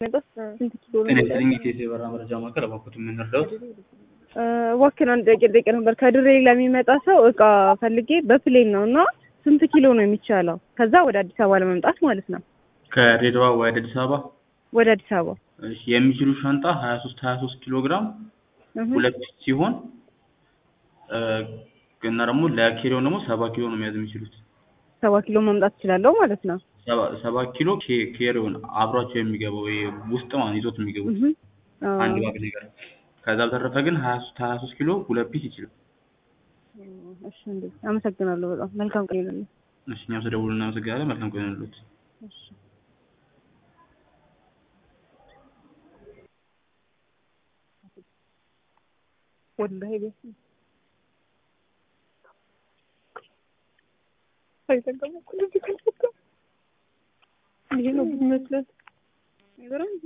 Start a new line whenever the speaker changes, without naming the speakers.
ስንት ኪሎ ነው?
ጤና ይስጥልኝ የኢትዮ የበረራ መረጃ ማዕከል እባክዎት የምንረዳዎት?
እባክህን አንድ ጥያቄ ልጠይቅህ ነበር። ከድሬ ለሚመጣ ሰው እቃ ፈልጌ በፕሌን ነው እና ስንት ኪሎ ነው የሚቻለው? ከዛ ወደ አዲስ አበባ ለመምጣት ማለት ነው።
ከድሬዳዋ ወደ አዲስ አበባ
ወደ አዲስ አበባ
እሺ፣ የሚችሉ ሻንጣ ሀያ ሶስት ሀያ ሶስት ኪሎ ግራም
እህ፣
ሁለት ሲሆን እ እና ደግሞ ለኪሎን ደግሞ ሰባ ኪሎ ነው መያዝ የሚችሉት።
ሰባ ኪሎ ማምጣት እችላለሁ ማለት ነው።
ሰባ ሰባ ኪሎ ኬ- ኬሪዮን አብሯቸው የሚገባው ይሄ ውስጥ ማለት ይዞት የሚገቡት
እህ፣ አዎ።
አንድ ባግ ነገር። ከዛ በተረፈ ግን ሀያ ሶስት ሀያ ሶስት ኪሎ ሁለት ፒስ ይችላል።
እሺ እንዴ፣ አመሰግናለሁ በጣም መልካም ቀን ይሁንልህ።
እሺ፣ እኛም ስለደወሉ እናመሰግናለን። መልካም ቀን ይሁንልዎት።
እሺ ወላሂ ቤት አይተገመኩ ልጅ ከልኩ ይሄ ነው የሚመስለው